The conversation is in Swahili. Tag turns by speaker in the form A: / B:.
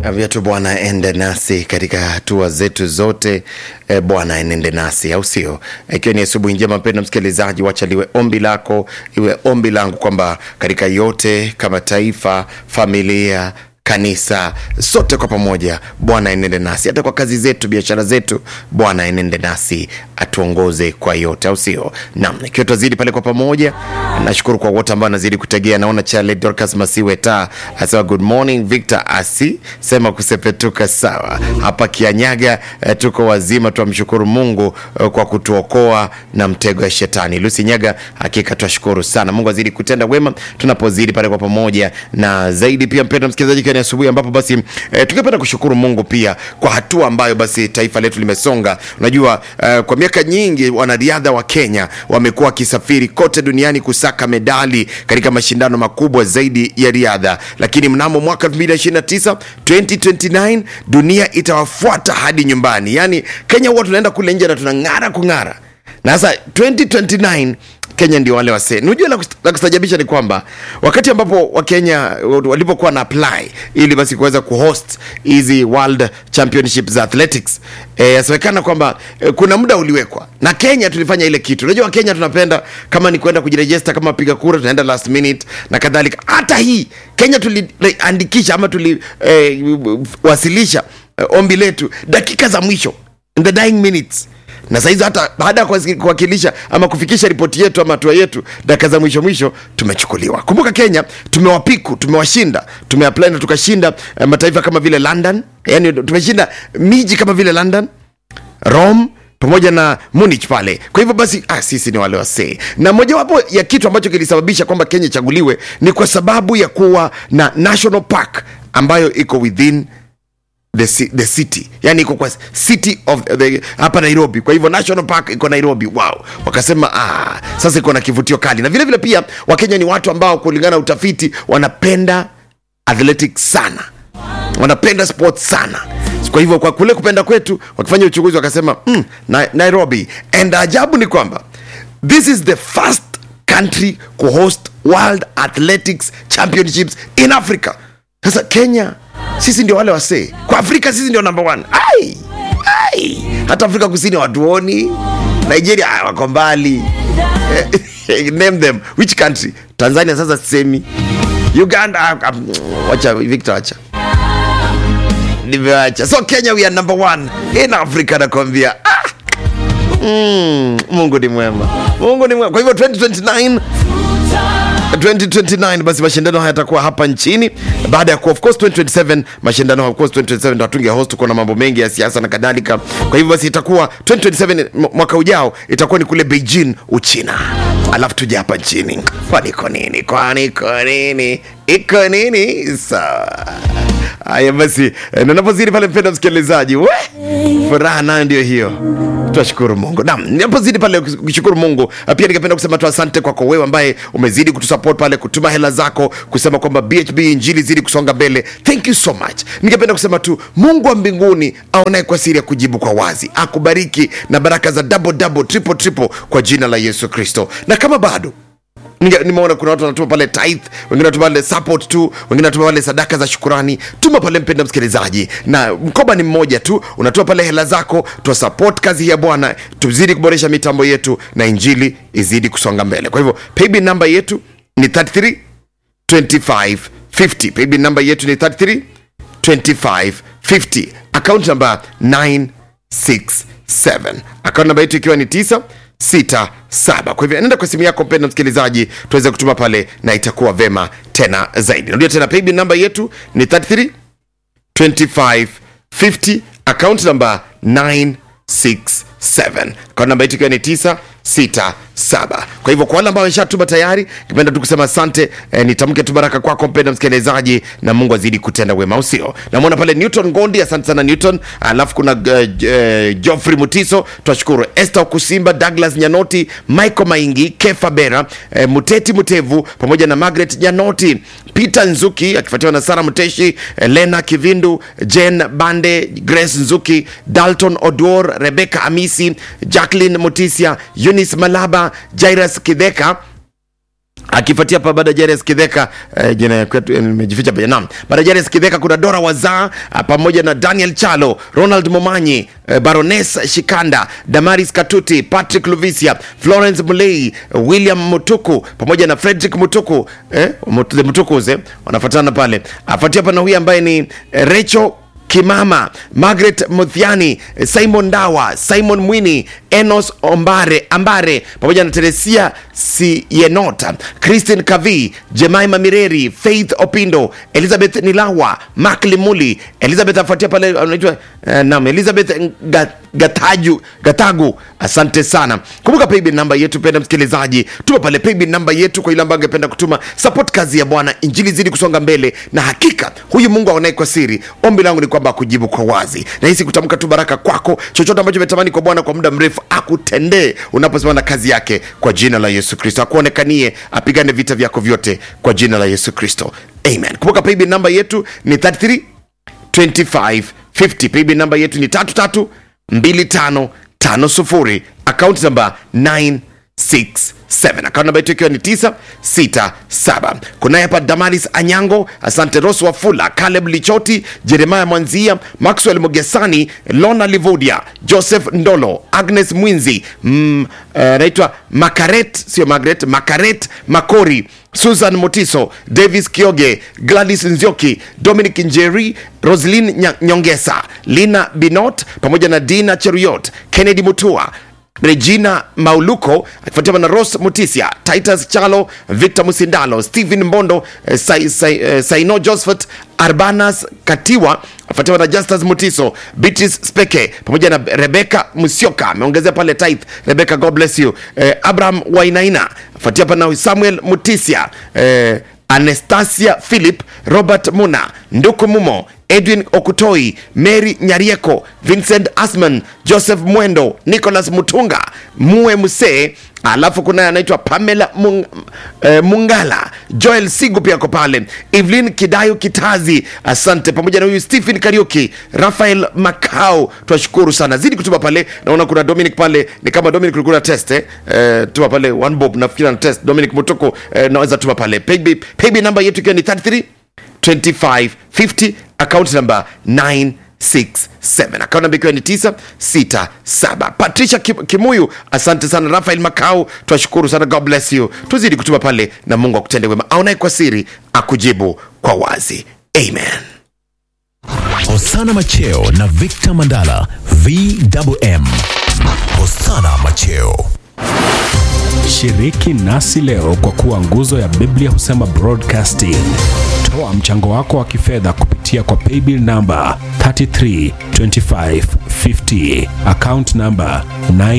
A: Ambia tu Bwana ende nasi katika hatua zetu zote. E, Bwana enende nasi, au sio? Ikiwa ni asubuhi njema, mpendwa msikilizaji, wacha liwe ombi lako, iwe ombi langu kwamba katika yote, kama taifa, familia kanisa sote kwa pamoja, Bwana enende nasi, hata kwa kazi zetu, biashara zetu, Bwana enende nasi, atuongoze kwa yote, au sio? Naam, ikiwa twazidi pale kwa pamoja, nashukuru kwa wote ambao anazidi kutegea. Naona Charles Dorcas Masiwe ta asema good morning, Victor Asi sema kusepetuka sawa hapa Kianyaga. Eh, tuko wazima, twamshukuru Mungu eh, kwa kutuokoa na mtego ya shetani. Lucy Nyaga, hakika twashukuru sana, Mungu azidi kutenda wema tunapozidi pale kwa pamoja, na zaidi pia mpendwa msikilizaji ni asubuhi ambapo basi e, tungependa kushukuru Mungu pia kwa hatua ambayo basi taifa letu limesonga. Unajua e, kwa miaka nyingi wanariadha wa Kenya wamekuwa wakisafiri kote duniani kusaka medali katika mashindano makubwa zaidi ya riadha, lakini mnamo mwaka 2029 2029 dunia itawafuata hadi nyumbani. Yani Kenya huwa tunaenda kule nje na tunang'ara kung'ara, na sasa 2029 Kenya ndio wale wasee. Unajua la, la kustajabisha ni kwamba wakati ambapo Wakenya walipokuwa na apply ili basi kuweza kuhost hizi World Championship za athletics eh, yasemekana kwamba eh, kuna muda uliwekwa na Kenya tulifanya ile kitu. Unajua Wakenya tunapenda kama ni kwenda kujirejesta kama piga kura, tunaenda last minute na kadhalika. Hata hii Kenya tuliandikisha ama tuliwasilisha eh, eh, ombi letu dakika za mwisho in the dying minutes na saizi hata baada ya kuwakilisha ama kufikisha ripoti yetu ama hatua yetu dakika za mwisho mwisho tumechukuliwa. Kumbuka Kenya tumewapiku, tumewashinda, tumeapply na tukashinda eh, mataifa kama vile London, yani tumeshinda miji kama vile London, Rome pamoja na Munich pale. Kwa hivyo basi, ah, sisi ni wale wasee, na mojawapo ya kitu ambacho kilisababisha kwamba Kenya ichaguliwe ni kwa sababu ya kuwa na national park ambayo iko within the, the city yani iko kwa city of the hapa Nairobi. Kwa hivyo national park iko Nairobi. Wow, wakasema ah, sasa iko na kivutio kali, na vile vile pia Wakenya ni watu ambao kulingana na utafiti wanapenda athletics sana, wanapenda sports sana. Kwa hivyo kwa kule kupenda kwetu, wakifanya uchunguzi wakasema mm, na, Nairobi. And ajabu ni kwamba this is the first country kuhost World Athletics Championships in Africa. Sasa Kenya sisi ndio wale wasee kwa Afrika, sisi ndio number one. Ai, ai. Hata Afrika Kusini watuoni, Nigeria wako mbali name them which country? Tanzania sasa sisemi, Uganda um, wacha Victor, wacha nimewacha. So Kenya we are number one in Africa, nakwambia ah. mm, Mungu ni mwema, Mungu ni mwema. Kwa hivyo 2029 2029 basi mashindano haya yatakuwa hapa nchini baada ya of course 2027 mashindano of course 2027 ndo hatunge host, kuna mambo mengi ya siasa na kadhalika. Kwa hivyo basi itakuwa 2027 mwaka ujao itakuwa ni kule Beijing Uchina, alafu tuje hapa nchini. Kwani iko nini? Kwani iko nini? Iko nini? Sawa. Haya basi, ninapozidi pale, mpenda msikilizaji, we furaha nayo ndio hiyo. Twashukuru Mungu. Naam, ninapozidi pale kushukuru Mungu, pia ningependa kusema tu asante kwako wewe ambaye umezidi kutusupport pale, kutuma hela zako, kusema kwamba BHB injili zidi kusonga mbele. Thank you so much. Ningependa kusema tu Mungu wa mbinguni aonaye kwa siri ya kujibu kwa wazi, akubariki na baraka za double double, triple triple kwa jina la Yesu Kristo. Na kama bado nimeona kuna watu wanatuma pale tithe, wengine wanatuma pale support tu, wengine wanatuma pale sadaka za shukurani. Tuma pale mpenda msikilizaji, na mkoba ni mmoja tu, unatoa pale hela zako, twa support kazi ya Bwana, tuzidi kuboresha mitambo yetu na injili izidi kusonga mbele. Kwa hivyo paybill namba yetu ni 33 25 50. Paybill namba yetu ni 33 25 50. Account namba 967. Account namba yetu ikiwa ni 9 sita saba. Kwa hivyo nenda kwa simu yako mpenda msikilizaji, tuweze kutuma pale na itakuwa vema tena zaidi. Narudia tena, paybill namba yetu ni 33 25 50, account namba 967, account namba yetu ikiwa ni 967. Kwa hivyo kwa wale ambao wameshatuma tayari, nipenda tu kusema asante. Eh, nitamke tu baraka kwako mpenda msikilizaji, na Mungu azidi kutenda wema, usio namwona pale Newton Gondi, asante sana Newton. Alafu kuna uh, uh, Geoffrey Mutiso, twashukuru Esther Kusimba, Douglas Nyanoti, Michael Maingi, Kefa Bera, eh, Muteti Mutevu pamoja na Margaret Nyanoti, Peter Nzuki akifuatiwa na Sara Muteshi, eh, Lena Kivindu, Jen Bande, Grace Nzuki, Dalton Odor, Rebecca Amisi, Jacqueline Mutisia, Eunice Malaba, Jairus Kidheka akifuatia pa baada ya Jairus Kidheka eh, jina ya kwetu eh, nimejificha pia naam. Baada ya Jairus Kidheka kuna Dora Wazaa ah, pamoja na Daniel Chalo, Ronald Momanyi, eh, Baroness Shikanda, Damaris Katuti, Patrick Luvisia, Florence Mulei, William Mutuku pamoja na Frederick Mutuku eh, Mut- the Mutukus eh, wanafuatana pale. Afuatia pana huyu ambaye ni eh, Rachel Kimama, Margaret Muthiani, Simon Dawa, Simon Mwini, Enos Ombare, Ambare pamoja na Teresia Siyenota, Christine Kavi, Jemaima Mireri, Faith Opindo, Elizabeth Nilawa, Mark Limuli, Elizabeth afuatia pale anaitwa uh, nam Elizabeth Nga- Gataju, Gatagu, asante sana. Kumbuka paybill namba yetu, penda msikilizaji, tuma pale paybill namba yetu kwa ile ambayo angependa kutuma support kazi ya Bwana, injili zidi kusonga mbele, na hakika huyu Mungu aonaye kwa siri, ombi langu ni kwamba akujibu kwa wazi, na hisi kutamka tu baraka kwako, chochote ambacho umetamani kwa Bwana kwa muda mrefu akutendee unaposimama na kazi yake, kwa jina la Yesu Kristo, akuonekanie, apigane vita vyako vyote kwa jina la Yesu Kristo, amen. Kumbuka paybill namba yetu ni 33 2550 paybill namba yetu ni 332550 akaunti namba 967 akaunti namba yetu ikiwa ni 967 kunaye hapa damaris anyango asante ros wafula caleb lichoti jeremaya mwanzia maxwell mogesani lona livodia joseph ndolo agnes mwinzi mm, eh, anaitwa makaret sio magret makaret makori susan motiso davis kioge gladys nzioki dominic njeri roslin Nya- nyongesa lina binot pamoja na dina cheruyot kennedy mutua regina mauluko akifuatiwa na ros mutisia titus chalo victor musindalo stephen mbondo eh, sai, sai, eh, saino josephat arbanas katiwa afuatiwa na justus mutiso beatrice speke pamoja na rebeka musioka ameongezea pale tit rebeka god bless you eh, abraham wainaina afuatia pana samuel mutisia eh, anastasia philip robert muna nduku mumo edwin okutoi mary nyarieko vincent asman joseph mwendo nicholas mutunga mue musee alafu kuna anaitwa pamela Mung, eh, mungala joel sigu pia ako pale evelyn kidayo kitazi asante pamoja na huyu stephen kariuki rafael macau twashukuru sana zidi kutuma pale naona kuna dominic pale ni kama dominic ulikuwa na test eh? Eh, tuma pale one bob nafikiri na test dominic mutuko eh, naweza tuma pale payb payb namba yetu ikiwa ni 33 2550 account number 967 account number ikiwa ni 967 patricia Kim- kimuyu asante sana rafael makau twashukuru sana god bless you tuzidi kutuma pale na mungu akutende wema aonaye kwa siri akujibu kwa wazi amen
B: Hosana Macheo na Victor Mandala VMM. Hosana Macheo.
C: Shiriki nasi leo kwa kuwa nguzo ya Biblia husema broadcasting. Toa mchango wako wa kifedha kupitia kwa paybill namba 332550 account namba 9